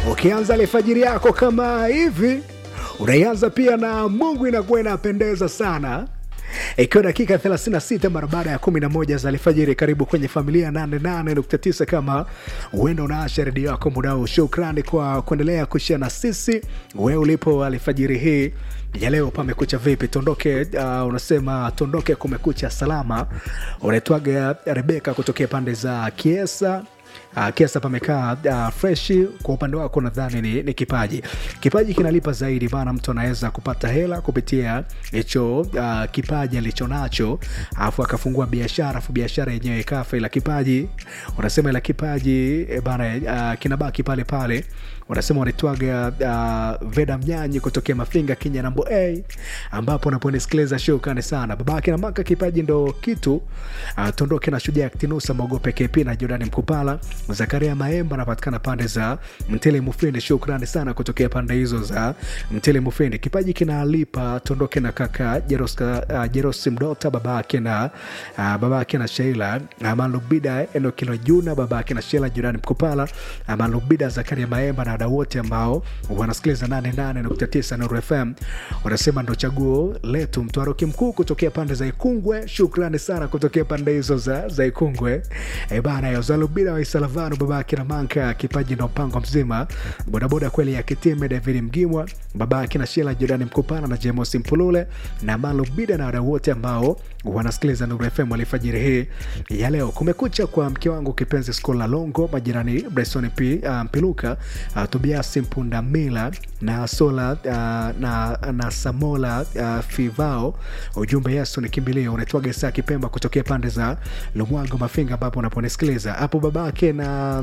Ukianza alfajiri yako kama hivi, unaianza pia na Mungu, inakuwa inapendeza sana ikiwa dakika 36 mara baada ya 11 za alfajiri. Karibu kwenye familia 88.9. Kama uenda unaasha redio yako muda huu, shukrani kwa kuendelea kushia na sisi. Wewe ulipo alfajiri hii ya leo, pamekucha vipi? Tondoke uh, unasema tondoke, kumekucha salama. Unaitwaga Rebeka kutokea pande za Kiesa. Uh, kiasa pamekaa uh, freshi. Kwa upande wako nadhani ni, ni kipaji. Kipaji kinalipa zaidi, maana mtu anaweza kupata hela kupitia hicho uh, kipaji alicho nacho, alafu akafungua biashara, afu biashara yenyewe ikafa, ila kipaji unasema, ila kipaji e bana, uh, kinabaki pale pale. Unasema wanaitwaga uh, Veda Mnyanyi kutokea Mafinga Kenya nambo a ambapo unaponisikiliza shukrani sana babake na maka. Kipaji ndo kitu uh, tondoke na shujaa Ktinusa Mogope KP na Jordani Mkupala Zakaria Maemba anapatikana pande za Mtele Mufindi. Shukrani sana kutokea pande hizo za Mtele Mufindi. Kipaji kinalipa. Tondoke na kaka Jeroska, uh, Jerosi Mdota babake na uh, babake na Sheila Amalubida Enokilo Juna babake na Sheila Jurani Mkupala Amalubida Zakaria Maemba na wadau wote ambao wanasikiliza 88.9 Nuru FM wanasema ndo chaguo letu. Mtwaroki mkuu kutokea pande za Ikungwe, shukrani sana kutokea pande hizo za, za Ikungwe e bana Yozalubida Waisalavanu babake na Manka kipaji ndo mpango mzima bodaboda kweli ya Kitime David Mgimwa babake na Shela Jorani Mkupana na Jemos Mpulule na Malubida na wadau wote ambao wanasikiliza Nuru FM alifajiri hii ya leo. Kumekucha kwa mke wangu kipenzi Skola Longo, majirani Bryson P uh, Mpiluka uh, Tobias Mpundamila na Sola uh, na, na Samola uh, Fivao. Ujumbe Yesu ni kimbilio. Unaitwaga Isaa Kipemba kutokea pande za Lumwango Mafinga, ambapo unaponisikiliza hapo babake na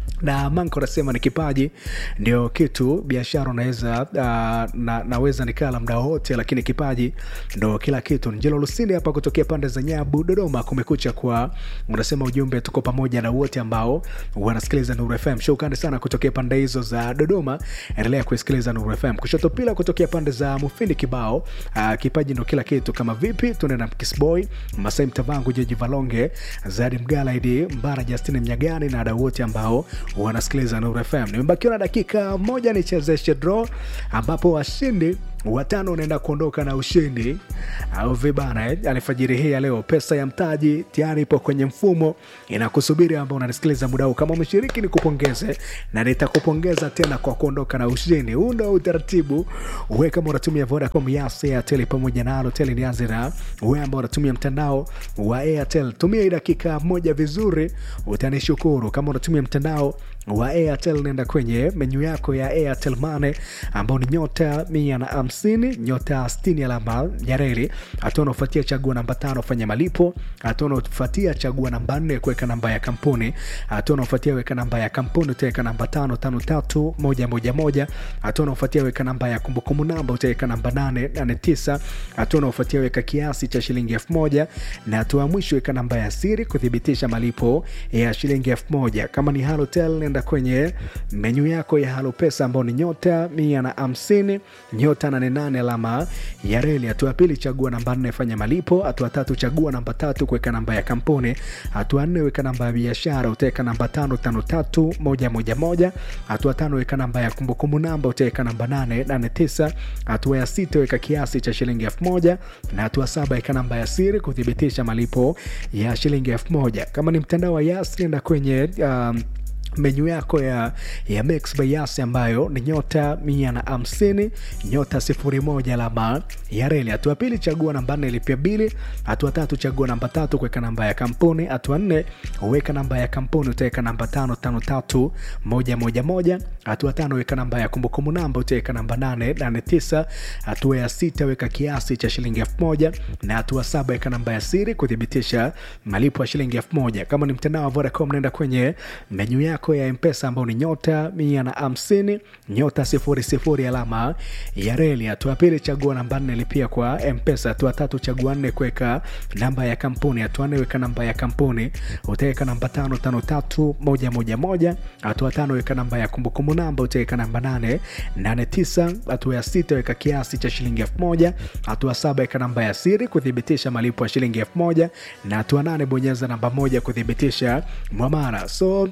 na Manko anasema ni kipaji ndio kitu. Biashara unaweza uh, na, naweza nikala mda wote, lakini kipaji ndo kila kitu. Njelo Lusini hapa kutokea pande za Nyabu, Dodoma. Kumekucha kwa unasema ujumbe, tuko pamoja na wote ambao wanasikiliza Nuru FM. Shukrani sana kutokea pande hizo za Dodoma, endelea kusikiliza Nuru FM. Kushoto pila kutokea pande za Mufindi kibao, uh, kipaji ndo kila kitu. Kama vipi, tuende na Kisboy Masai Mtavangu, Jeji Valonge, Zadi Mgalaidi Mbara, Justini Mnyagani na wadau wote ambao wanasikiliza Nuru FM. Nimebakiwa na dakika moja nichezeshe draw, ambapo washindi watano unaenda kuondoka na ushindi au vibana eh? Alfajiri hii ya leo pesa ya mtaji tayari ipo kwenye mfumo inakusubiri, ambao unanisikiliza muda huu. Kama umeshiriki, nikupongeze na nitakupongeza tena kwa kuondoka na ushindi. Huu ndo utaratibu. Wewe kama unatumia Vodacom, Yas, Airtel pamoja na Halotel, nianze na wewe ambao unatumia mtandao wa Airtel, tumia hii dakika moja vizuri, utanishukuru. Kama unatumia mtandao wa Airtel, nenda kwenye menyu yako ya Airtel Money ambao ni nyota mia na hamsini nyota sitini alama ya reli. Hatua unaofuatia chagua namba tano fanya malipo. Hatua unaofuatia chagua namba nne kuweka namba ya kampuni. Hatua unaofuatia weka namba ya kampuni, utaweka namba tano tano tatu moja moja moja. Hatua unaofuatia weka namba ya kumbukumbu namba, utaweka namba nane nane tisa. Hatua unaofuatia weka kiasi cha shilingi elfu moja na hatua ya mwisho weka namba ya siri kuthibitisha malipo ya shilingi elfu moja. Kama ni Halotel nenda kwenye menyu yako ya Halo Pesa ambao ni nyota mia na hamsini nyota nane nane alama ya reli. Hatua ya pili chagua namba nne fanya malipo. Hatua tatu chagua namba tatu kuweka namba ya kampuni. Hatua nne weka namba ya biashara, utaweka namba tano tano tatu moja moja moja. Hatua tano weka namba ya kumbukumbu namba, utaweka namba nane nane tisa. Hatua ya sita weka kiasi cha shilingi elfu moja na hatua saba weka namba ya siri kuthibitisha malipo ya shilingi elfu moja. Kama ni mtandao wa Yas nenda kwenye um, menyu yako ya, ya Mix by Yas ambayo ni nyota mia na hamsini nyota sifuri moja alama ya reli. Hatua pili chagua namba nne lipia bili. Hatua tatu chagua namba tatu kuweka namba ya kampuni. Hatua nne uweka namba ya kampuni, utaweka namba tano tano tatu moja moja moja. Hatua tano weka namba ya kumbukumbu namba, utaweka namba nane nane tisa. Hatua ya sita weka kiasi cha shilingi elfu moja na hatua saba weka namba ya siri kuthibitisha malipo ya shilingi elfu moja. Kama ni mtandao wa Vodacom nenda kwenye menyu yako ya mpesa ambao ni nyota mia na hamsini nyota sifuri sifuri alama ya reli. Hatua pili chagua namba nne lipia kwa mpesa. Hatua tatu chagua nne kuweka namba ya kampuni. Hatua nne weka namba ya kampuni, utaweka namba tano tano tatu moja moja moja. Hatua tano weka namba ya kumbukumbu namba, utaweka namba nane nane tisa. Hatua ya sita weka kiasi cha shilingi elfu moja. Hatua saba weka namba ya siri kuthibitisha malipo ya shilingi elfu moja na hatua nane bonyeza namba moja kuthibitisha mwamara. So uh,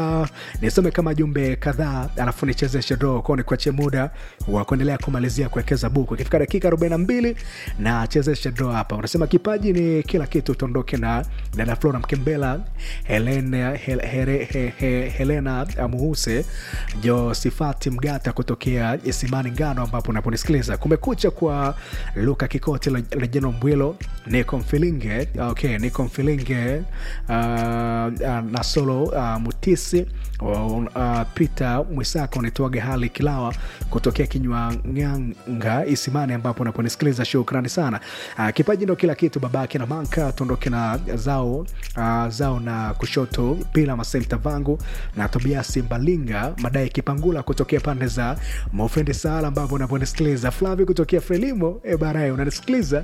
uh, nisome kama jumbe kadhaa alafu nichezeshe draw kwao nikuachie muda wa kuendelea kumalizia kuwekeza buku ikifika dakika 42 na chezeshe draw hapa unasema kipaji ni kila kitu tuondoke na dada flora mkembela helena, hel, here, he, he, helena muhuse josifati mgata kutokea isimani ngano ambapo unaponisikiliza kumekucha kwa luka kikoti lejeno mbwilo niko mfilinge okay, niko mfilinge uh, uh, na solo uh, mutisi uh, peter mwisaka unaitwaga hali kilawa kutokea kinywa nganga isimani ambapo unaponisikiliza shukrani sana uh, kipaji ndo kila kitu babake na manka tuondoke na zao uh, zao na kushoto pila masemta vangu na tobiasi mbalinga madai kipangula kutokea pande za maufendi sala ambapo unaponisikiliza flavi kutokea frelimo e barae unanisikiliza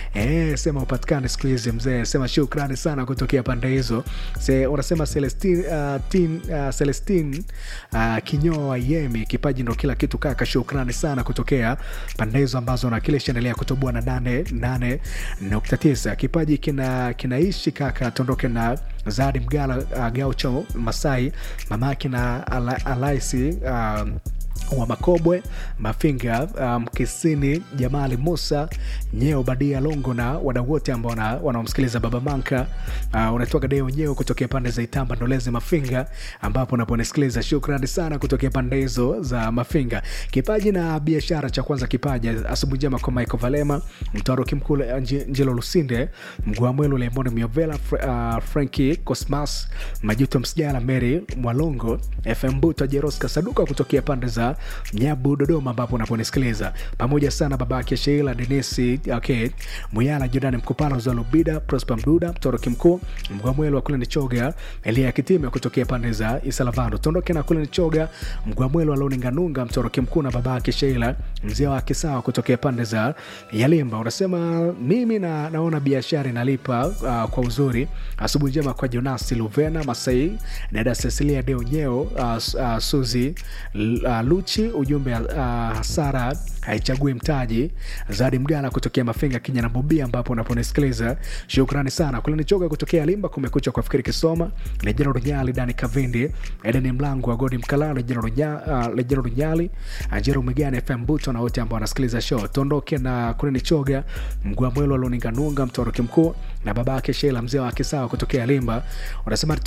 e, sema upatikane siku hizi mzee sema shukrani sana kutokea pande hizo Se, unasema celestin uh, tin, uh, celestin uh, kinyoa yemi kipaji ndo kila kitu kaka shukrani sana kutokea pande hizo ambazo nakilisha endelea kutoboa na nane nane nukta tisa kipaji kina kinaishi kaka tuondoke na zadi mgala uh, gaucho masai mamake na ala, alaisi uh, wa makobwe mafinga mkisini um, jamali musa nyeo badia longo na wadau wote ambao wanaomsikiliza baba manka uh, unatoka deo nyeo kutokea pande za itamba ndolezi mafinga ambapo unaponisikiliza shukrani sana kutokea pande hizo za mafinga kipaji na biashara cha kwanza kipaji asubuhi njema kwa michael valema mtaruki mkuu njilo lusinde mguamwelu lemoni miovela uh, franki cosmas majuto msijala mary mwalongo fm buto jeroska saduka kutokea pande za nyabu dodoma ambapo unaponisikiliza pamoja sana babake sheila denisi okay. muyala jordani mkupala zalubida prosper mduda mtoroki mkuu mgwamwelo wa kule nichoga elia kitime kutokea pande za isalavando tondoke na kule nichoga mgwamwelo wa loninganunga mtoroki mkuu na babake sheila mzee wa kisawa kutokea pande za yalimba unasema mimi na, naona biashara inalipa uh, kwa uzuri asubuhi njema kwa jonasi luvena masai dada cecilia deonyeo uh, uh, suzi uh, luchi ujumbe uh, hasara haichagui mtaji zadi mgala kutokea mafinga kinya na bobia ambapo unaponisikiliza shukrani sana kulinichoga kutokea limba kumekucha kwa fikiri kisoma lejero runyali dani kavindi edeni mlango wa godi mkalala lejero runyali ajero migani fm buto na wote ambao wanasikiliza show tuondoke na kulinichoga mgua mwelo aloninganunga mtoroki mkuu na babake shela mzee wa kisawa kutokea limba unasema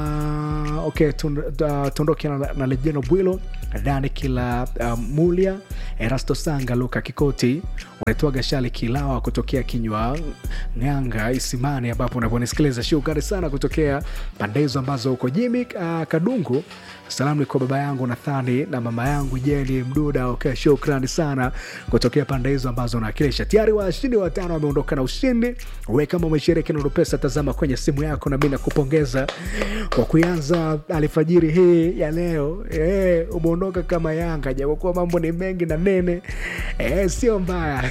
tuna okay tuondoke na, na lejeno bwilo dani kila uh, mulia erasto sanga luka kikoti unaitwaga shali kilawa kutokea kinywa nganga isimani ambapo unavyonisikiliza shukrani sana kutokea pande hizo ambazo uko jimi uh, kadungu salamu ni kwa baba yangu nathani na mama yangu jeni mduda okay, shukrani sana kutokea pande hizo ambazo unawakilisha tayari washindi watano wameondoka na ushindi we kama umeshiriki nurupesa tazama kwenye simu yako na mi nakupongeza kwa kuanza alfajiri hii ya leo e, umeondoka kama yanga japokuwa mambo ni mengi na nene e, sio mbaya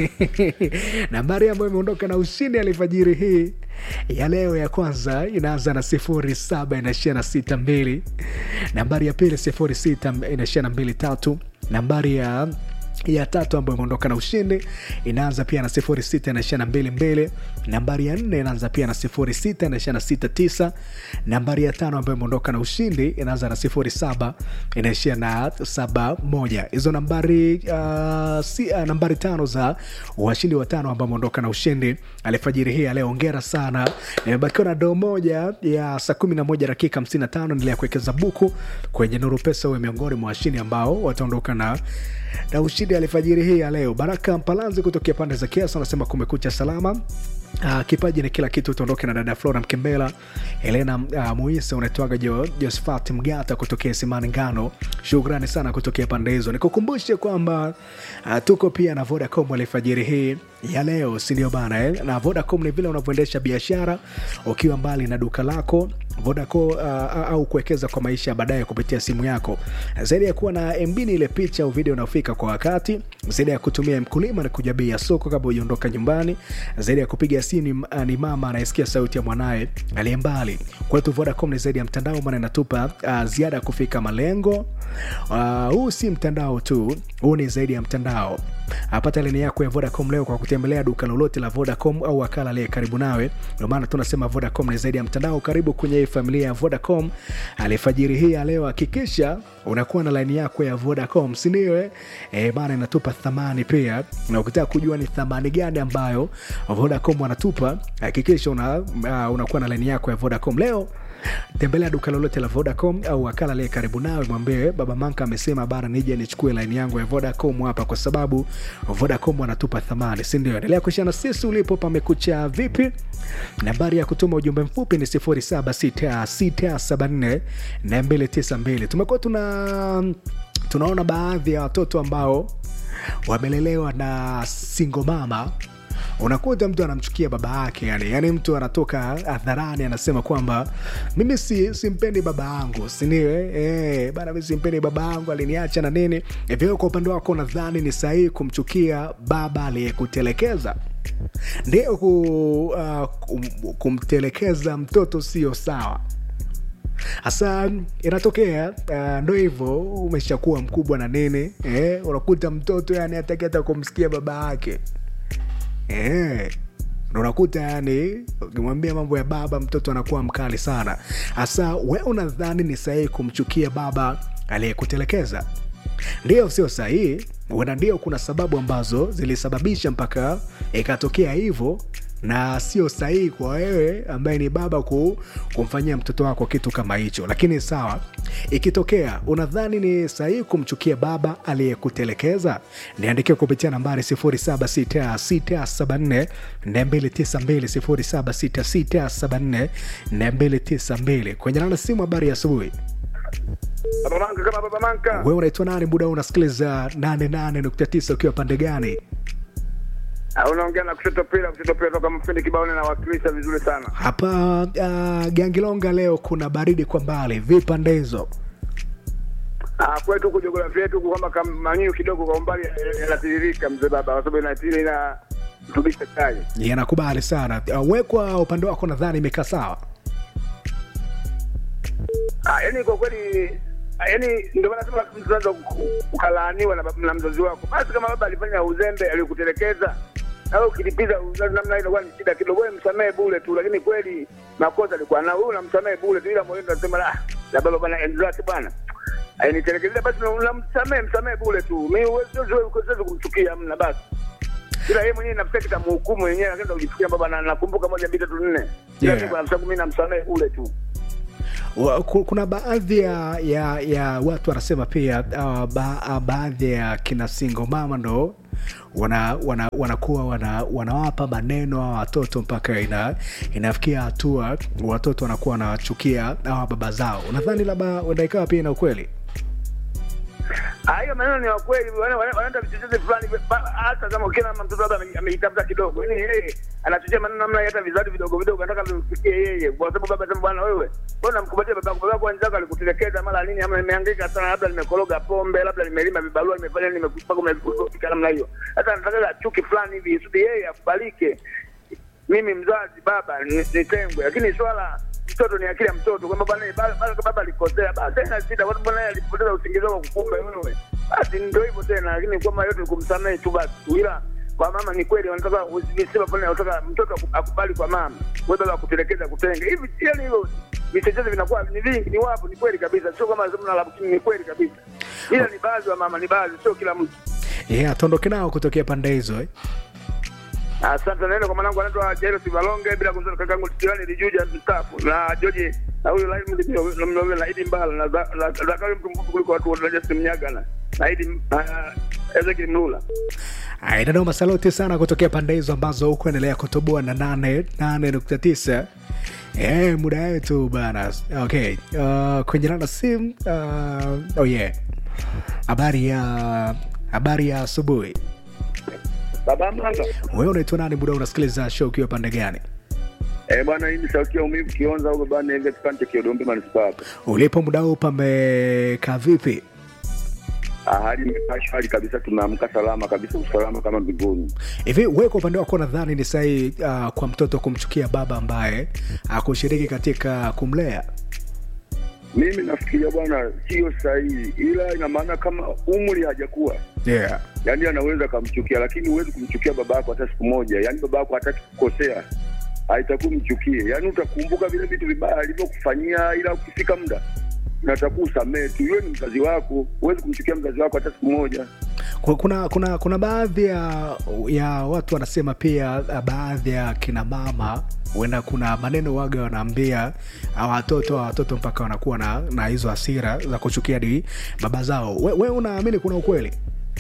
nambari ambayo imeondoka na ushindi alfajiri hii ya leo ya kwanza inaanza na sifuri saba inaishia na sita mbili nambari ya pili sifuri sita inaishia na mbili tatu nambari ya ya tatu ambayo imeondoka na ushindi inaanza pia na sifuri sita inaishia na mbili mbili nambari ya nne inaanza pia na sifuri sita inaishia na sita tisa nambari ya tano ambayo imeondoka na ushindi inaanza na sifuri saba inaishia na saba moja hizo nambari uh, si, uh, nambari tano za washindi watano ambao wameondoka na ushindi alifajiri hii leo ongera sana nimebakiwa na doo moja ya saa kumi na moja dakika hamsini na tano nilea kuwekeza buku kwenye nuru pesa uwe miongoni mwa washindi ambao wataondoka na na ushindi alfajiri hii ya leo baraka mpalanzi kutokea pande za kiasa anasema kumekucha salama Uh, kipaji ni kila kitu tuondoke na dada flora mkembela helena uh, muisa unaitwaga jo, josfat mgata kutokea simani ngano shukrani sana kutokea pande hizo nikukumbushe kwamba uh, tuko pia na vodacom alfajiri hii ya leo sindio bana eh? na vodacom ni vile unavyoendesha biashara ukiwa mbali na duka lako vodacom uh, au kuwekeza kwa maisha baadaye kupitia simu yako zaidi ya kuwa na mb ni ile picha au video unaofika kwa wakati zaidi ya kutumia mkulima na kuja bei ya soko kabla ujaondoka nyumbani zaidi ya kupiga simu ni, uh, ni mama anayesikia sauti ya mwanaye aliye mbali kwetu vodacom ni zaidi ya mtandao maana inatupa uh, ziada ya kufika malengo Uh, huu si mtandao tu, huu ni zaidi ya mtandao. Apata lini yako ya Vodacom leo kwa kutembelea duka lolote la Vodacom au wakala aliye karibu nawe. Ndio maana tunasema Vodacom ni zaidi ya mtandao. Karibu kwenye hii familia ya Vodacom. Alifajiri hii ya leo, hakikisha unakuwa na laini yako ya Vodacom, si ndio? Eh, bana inatupa thamani pia, na ukitaka kujua ni thamani gani ambayo Vodacom wanatupa, hakikisha una, uh, unakuwa na laini yako ya Vodacom leo tembelea duka lolote la Vodacom au wakala aliye karibu nawe, mwambie baba Manka amesema bara nije nichukue laini yangu ya Vodacom hapa, kwa sababu Vodacom wanatupa thamani, si ndio? Endelea kushana na sisi ulipo, pamekucha vipi? Nambari ya kutuma ujumbe mfupi ni 0766748292. Tumekuwa tuna tunaona baadhi ya watoto ambao wamelelewa na single mama unakuta mtu anamchukia baba yake yani, yani mtu anatoka hadharani anasema kwamba mimi si simpendi baba yangu siniwe eh, bana mimi simpendi baba yangu aliniacha na nini hivyo. Kwa upande wako nadhani ni sahihi kumchukia baba aliyekutelekeza? Ndio, ku, uh, kum, kumtelekeza mtoto sio sawa hasa inatokea uh, ndo hivyo umeshakuwa mkubwa na nini eh, unakuta mtoto yani hataki hata kumsikia baba yake Eh, unakuta yani ukimwambia mambo ya baba mtoto anakuwa mkali sana. Hasa we unadhani ni sahihi kumchukia baba aliyekutelekeza? Ndio, sio sahihi. Huenda ndio kuna sababu ambazo zilisababisha mpaka ikatokea hivyo, na sio sahihi kwa wewe ambaye ni baba ku, kumfanyia mtoto wako kitu kama hicho. Lakini sawa, ikitokea unadhani ni sahihi kumchukia baba aliyekutelekeza, niandikia kupitia nambari 076674 292 076674 kwenye nana simu. Habari ya asubuhi. Baba Manka kama Baba Manka. Wewe unaitwa nani? Muda unasikiliza 88.9 ukiwa pande gani? Ah, unaongea na kushoto pila kushoto pila toka mfindi kibaoni na wakilisha vizuri sana. Hapa uh, Gangilonga leo kuna baridi kwa mbali, vipande hizo Ah, kwetu huku jiografia yetu huku kwamba kamanyiu kidogo kwa umbali yanatiririka mzee baba, kwa sababu inatiri ina mtubisha chai. yanakubali sana. Uh, we kwa upande wako nadhani imekaa sawa. Ah, yani kwa kweli ah, yani ndio maana sema mtu unaweza ukalaaniwa na, baba- na mzazi wako. Basi kama baba alifanya uzembe alikutelekeza au ukilipiza uzazi namna hiyo inakuwa ni shida kidogo, wewe msamehe bure tu, lakini kweli makosa alikuwa nao, wewe unamsamehe bure tu, ila moyoni unasema la la baba bwana enzi zake bwana ainitelekezea, basi unamsamehe msamehe bure tu. Mimi huwezi siwezi siwezi kumchukia mna basi ila yeye mwenyewe nafsi yake itamhukumu yenyewe, lakini utakujifikia baba, na nakumbuka moja mbili tatu nne, ila Yeah. mimi kwa nafsi yangu mimi namsamehe bure tu. Wa- ku- kuna baadhi ya, ya, ya watu wanasema pia uh, ba, uh, baadhi ya kina single mama ndo wana, wana, wanakuwa wana, wanawapa maneno hawa watoto mpaka ina, inafikia hatua watoto wanakuwa wanachukia hawa baba zao. Unadhani labda huenda ikawa pia ina ukweli? Ah, hiyo maneno ni ya kweli, wana- wana- wanaenda vichochezi fulani, ba- hata kama kila mtoto labda ame- ameitafuta kidogo, yani yeye anachochea maneno namna hata vizazi vidogo vidogo, anataka vimfikie yeye, kwa sababu baba sema, bwana wewe, mbona mkumbatia baba yako? Baba yako wenzako alikutelekeza mara nini, ama nimehangaika sana, labda nimekoroga pombe, labda nimelima vibarua, nimefanya nini, nimekupa umefika namna hiyo. Sasa anataka chuki fulani hivi, isudi yeye akubalike mimi mzazi baba ni- nitengwe, lakini swala mtoto ni akili ya mtoto, kwamba bwana baba baba- baba alikosea, basi haina shida, kwa sababu naye alipoteza usingizi wako kukumbe wewe, basi ndio hivyo tena, lakini kwamba yote ni kumsamehe tu basi tu, ila kwa mama ni kweli wanataka visima fulani, wanataka mtoto aku- akubali kwa mama, wewe baba akutelekeza kutenge hivi, yani hivyo vichechezo vinakuwa ni vingi, ni wapo, ni kweli kabisa, sio kama sema na lakini ni kweli kabisa, ila ni baadhi wa mama, ni baadhi, sio kila mtu. Yeah, tuondoke nao kutokea pande hizo eh? Asante neno kwa mwanangu anaitwa Jairo Sivalonge, bila kumsahau kakangu Tiwani Lijuja mstaafu na George na huyu Laini Mlivyo na Idi Mbala na Za- na Zakayo mtu mkubwa kuliko watu wote na Justin Mnyaga na na Idi na Ezekiel Mlula. Inanoma saloti sana kutokea pande hizo ambazo huko endelea kutoboa na nane nane nukta tisa. Eh, muda wetu bana. Okay. Uh, kwenye nana simu uh, oh yeah. Habari ya habari ya asubuhi. Baba Manga. Wewe unaitwa nani? Muda unasikiliza show ukiwa pande gani? Eh, bwana hii ni sauti ya umivu kionza huko bwana ile kipande cha Kidombe manispaa. hapa. Ulipo muda huu pamekaa vipi? Ah, hali imekaa shwari kabisa, tumeamka salama kabisa, usalama kama mbinguni. Hivi wewe kwa upande wako nadhani ni sahihi uh, kwa mtoto kumchukia baba ambaye akushiriki katika kumlea? Mimi nafikiria bwana, sio sahihi, ila ina maana kama umri hajakuwa yeah. yaani anaweza akamchukia, lakini huwezi kumchukia baba yako hata siku moja. Yaani baba yako hataki kukosea, haitakuwa mchukie. Yaani utakumbuka vile vitu vibaya alivyokufanyia, ila ukifika muda natakuwa usamehe tu. Yule ni mzazi wako, huwezi kumchukia mzazi wako hata siku moja. Ku- kuna kuna kuna baadhi ya ya watu wanasema pia uh, baadhi ya kina mama huenda kuna maneno waga wanaambia uh, watoto watoto mpaka wanakuwa na na hizo hasira za kuchukia di baba zao we, we unaamini kuna ukweli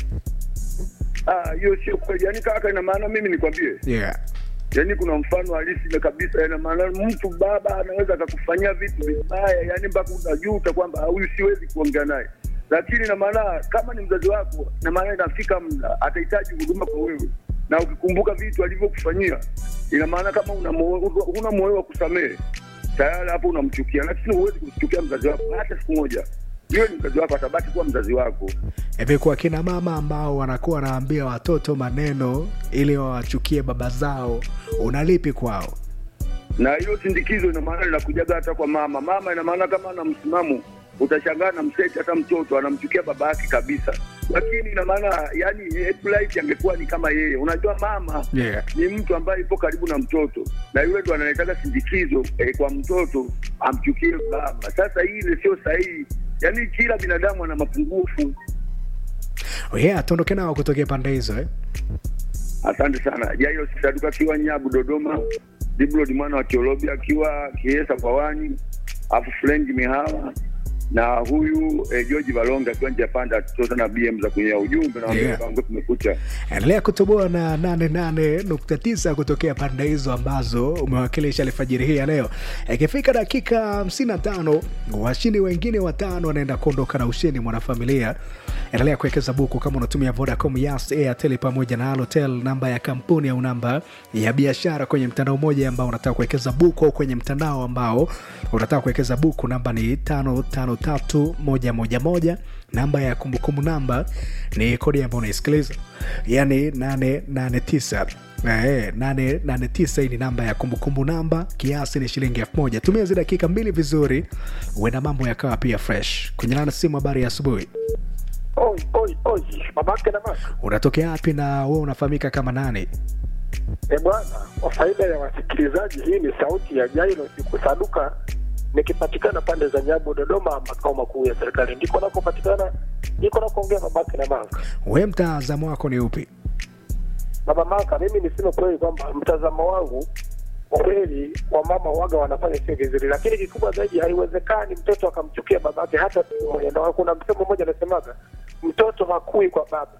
Ah, hiyo sio kweli. Yaani kaka, ina maana mimi nikwambie, yeah. yaani kuna mfano halisi na kabisa. Ina maana mtu baba anaweza akakufanyia vitu vibaya, yaani mpaka unajuta kwamba "Ah, huyu siwezi kuongea naye, lakini ina maana kama ni mzazi wako, ina maana inafika muda atahitaji huduma kwa wewe, na ukikumbuka vitu alivyokufanyia, ina maana kama una moyo- huna moyo wa kusamehe, tayari hapo unamchukia, lakini huwezi kumchukia mzazi wako hata siku moja. Yule ni mzazi wako, atabaki kuwa mzazi wako. hivi kwa kina mama ambao wanakuwa wanaambia watoto maneno ili wawachukie baba zao unalipi kwao na hilo sindikizo ina maana linakujaga hata kwa mama. Mama ina maana kama ana msimamo, utashangaa na mseti hata mtoto anamchukia baba yake kabisa, lakini ina maana yani life angekuwa ni kama yeye. Unajua mama yeah. ni mtu ambaye ipo karibu na mtoto, na yule ndo analetaka sindikizo eh, kwa mtoto amchukie baba. Sasa hii ile sio sahihi, yaani kila binadamu ana mapungufu. Oh yeah, tuondoke nao kutokea pande hizo eh? Asante sana. Jairo Sisaduka akiwa Nyabu Dodoma, Diblo ni mwana wa Kiolobi akiwa Kiesa kwa Wani, afu Frenji Mihawa na huyu eh, George Valonga akiwa nje ya panda tota na BM za kwenye ujumbe na Yeah. yeah. kumekucha. endelea kutoboa na 88.9 kutokea pande hizo ambazo umewakilisha alfajiri hii ya leo ikifika dakika 55 washindi wengine watano wanaenda kuondoka na ushindi mwanafamilia endelea kuwekeza buku kama unatumia vodacom yas airtel pamoja na alotel namba ya kampuni au namba ya biashara kwenye mtandao mmoja ambao unataka kuwekeza buku au kwenye mtandao ambao unataka kuwekeza buku namba ni 553111 namba ya kumbukumbu namba ni kodi ambayo unaisikiliza yani 889 Eh, 889 hii ni namba ya kumbukumbu namba kiasi ni shilingi elfu moja tumia zi dakika mbili vizuri huenda mambo yakawa pia fresh kwenye lana simu habari ya asubuhi Oi, oi, oi, babake na mama. unatokea wapi na we unafahamika kama nani E bwana, kwa faida ya wasikilizaji, hii ni sauti ya Jairo Sikusaduka nikipatikana pande za Nyabu, Dodoma, makao makuu ya serikali. Ndiko nakopatikana, ndiko nakoongea babake na mama. we mtazamo wako ni upi Baba Maka, mimi niseme kweli kwamba mtazamo wangu kwa kweli wamama waga wanafanya sio vizuri, lakini kikubwa zaidi, haiwezekani mtoto akamchukia babake hata siku moja. Ndio kuna msemo mmoja anasemaga mtoto hakui kwa baba.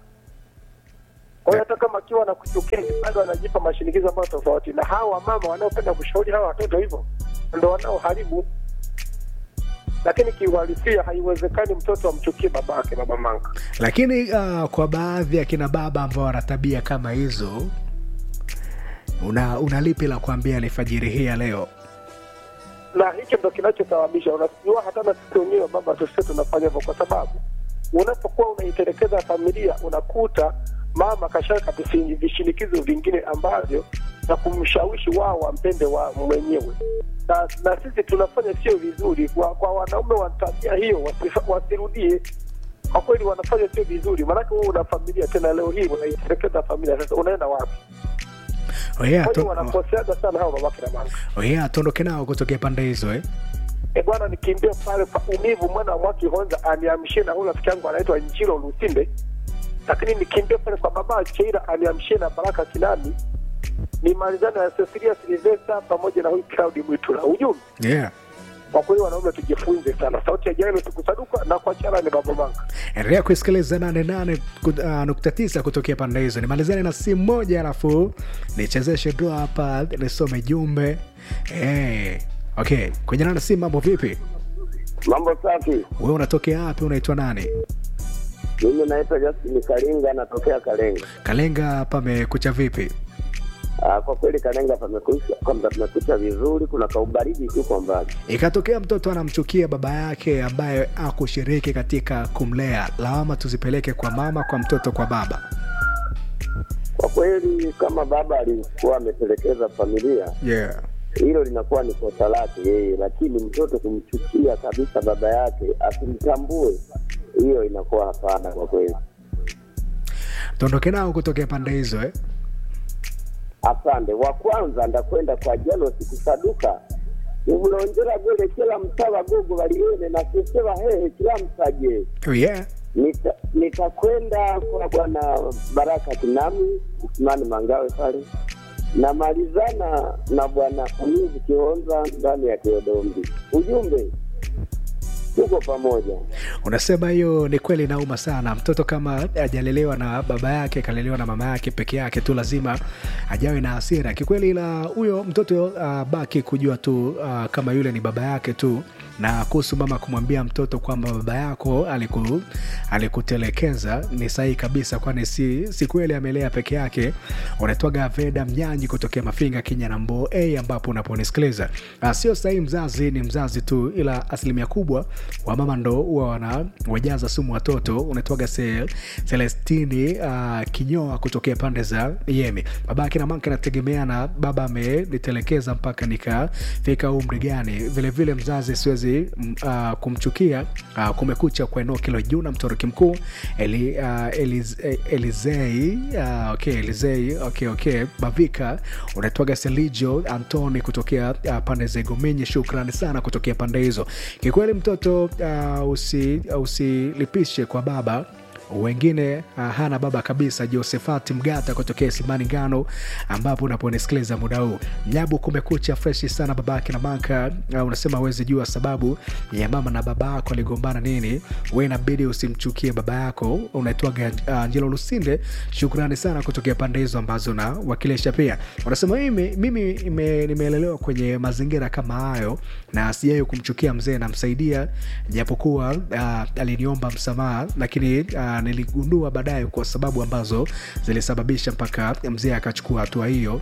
Kwa hiyo hata kama akiwa anakuchukia bado anajipa mashinikizo ambayo tofauti, na hawa mama wanaopenda kushauri hawa watoto hivyo ndo wanaoharibu. Lakini kiuhalisia, haiwezekani mtoto amchukie babake, baba Manga. lakini uh, kwa baadhi ya kina baba ambao wana tabia kama hizo una, una lipi la kuambia alfajiri hii ya leo na hicho ndo kinachosababisha unajua hata na sisi wenyewe baba tusio tunafanya hivyo kwa sababu unapokuwa unaitelekeza familia unakuta mama kashaweka visi- vishinikizo vingine ambavyo na kumshawishi wao wampende wa mwenyewe na, na sisi tunafanya sio vizuri kwa, kwa wanaume wa tabia hiyo wasifa- wasirudie kwa kweli wanafanya sio vizuri maanake wewe una familia tena leo hii unaitelekeza familia sasa unaenda wapi oh yeah, kwani tu, wanakoseaga sana hao babake na mama oh yeah, tuondoke nao kutokea pande hizo eh? E bwana, nikimbie pale pa umivu mwana wa Mwaki Honza aniamshie na huyu rafiki yangu anaitwa Njiro Lusinde, lakini nikimbie pale kwa baba Cheira aniamshie na Baraka Kinami, nimalizane na Cecilia Silvesta pamoja na huyu Claudi Mwitula. Ujumbe yeah. kwa kweli, wanaume tujifunze sana. Sauti ya Jairo tukusaduka na kwa chara ni baba manga. endelea kuisikiliza 88.9 kutokea pande hizo nimalizane na simu moja alafu nichezeshe dua hapa nisome jumbe hey. okay kwenye nana simu mambo vipi Mambo safi. we unatokea wapi unaitwa nani Mimi naitwa Justin Kalinga, natokea Kalenga. kalenga pamekucha vipi Ah, kwa kweli Kalenga pamekucha, kwamba pamekucha vizuri, kuna kaubaridi tu kwa mbali. ikatokea mtoto anamchukia baba yake ambaye akushiriki katika kumlea lawama tuzipeleke kwa mama kwa mtoto kwa baba Kwa kweli kama baba alikuwa ametelekeza familia, yeah. hilo linakuwa ni kosa lake yeye, lakini mtoto kumchukia kabisa baba yake asimtambue, hiyo inakuwa hapana kwa kweli. tuondoke nao kutokea pande hizo eh? Asante. Wa kwanza ndakwenda kwa Jalos kusaduka umulonjera gule kila msaba gugu baliene na siseba hehe kila msaje oh, yeah. Nita- nitakwenda kwa bwana Baraka Kinami Usimani Mangawe pale, namalizana na bwana Umizi Kihonza ndani ya Teodombi. Ujumbe, tuko pamoja. unasema hiyo ni kweli inauma sana mtoto kama ajalelewa na baba yake kalelewa na mama yake peke yake tu lazima ajawe na hasira kikweli ila huyo mtoto uh, baki kujua tu uh, kama yule ni baba yake tu na kuhusu mama kumwambia mtoto kwamba baba yako aliku, alikutelekeza ni sahihi kabisa kwani si, si kweli amelea peke yake unaitwaga veda mnyanyi kutokea mafinga kenya na mbo a ambapo unaponisikiliza uh, sio sahihi mzazi ni mzazi tu ila asilimia kubwa wamama ndo huwa wana wajaza sumu watoto unaitwaga se, celestini uh, kinyoa kutokea pande za yemi babake na manke nategemea na baba amenitelekeza mpaka nikafika umri gani vilevile mzazi siwezi mm, uh, kumchukia uh, kumekucha kwa eneo kilo juu na mtoroki mkuu Eli, uh, Eliz, eh, elizei uh, okay, elizei okay, okay. bavika unaitwaga selijo antoni kutokea uh, pande za igomenyi shukrani sana kutokea pande hizo kikweli mtoto uh, usi, usilipishe kwa baba wengine uh, hana baba kabisa josefati mgata kutokea simani ngano ambapo unaponisikiliza muda huu nyabu kumekucha freshi sana babake na manka uh, unasema awezi jua sababu ya mama na baba yako aligombana nini we inabidi usimchukie baba yako unaitwaga uh, njelo lusinde shukrani sana kutokea pande hizo ambazo na wakilisha pia unasema mimi, mimi ime- nimeelelewa kwenye mazingira kama hayo na sijai kumchukia mzee namsaidia japokuwa uh, aliniomba msamaha lakini uh, niligundua baadaye kwa sababu ambazo zilisababisha mpaka mzee akachukua hatua hiyo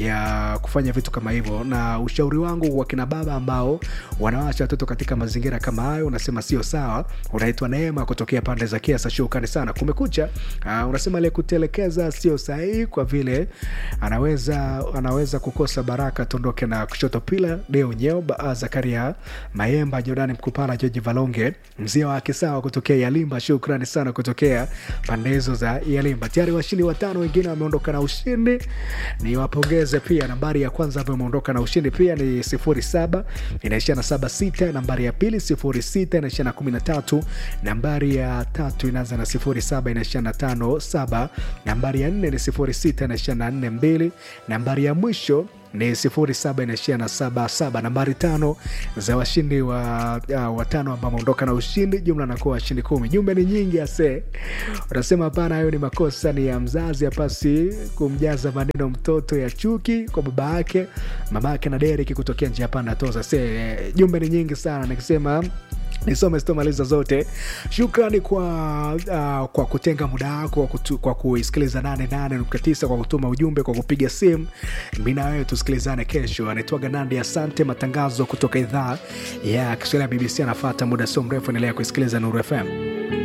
ya kufanya vitu kama hivyo na ushauri wangu wa kina baba ambao wanawacha watoto katika mazingira kama hayo unasema sio sawa unaitwa neema kutokea pande za kiasa shukrani sana kumekucha uh, unasema aliyekutelekeza sio sahihi kwa vile anaweza anaweza kukosa baraka tuondoke na kushoto pila deo nyeo Ba- zakaria mayemba jordani mkupala joji valonge mzee wa kisawa kutokea yalimba shukrani sana kutokea pande hizo za yalimba tayari washindi watano wengine wameondoka na ushindi ni wapongeze pia nambari ya kwanza ambayo imeondoka na ushindi pia ni 07 inaishia na 76 nambari ya pili 06 inaishia na 13 nambari ya tatu inaanza na 07 inaishia na 57 nambari ya 4 ni 06 inaishia na 42 nambari ya mwisho ni 07 inaishia na 77 nambari tano za washindi wa uh, watano ambao wameondoka na ushindi jumla nakuwa washindi kumi jumbe ni nyingi ase unasema hapana hayo ni makosa ni ya mzazi hapasi kumjaza maneno mtoto ya chuki kwa baba yake mama yake na deriki kutokea njia panda toza se jumbe ni nyingi sana nikisema nisome sitomaliza zote shukrani kwa uh, kwa kutenga muda wako kwa, kutu- kwa kuisikiliza 88.9 kwa kutuma ujumbe kwa kupiga simu mi na wewe tusikilizane kesho anaitwaga nandi asante matangazo kutoka idhaa ya kiswahili ya bbc anafata muda sio mrefu endelea kuisikiliza nuru fm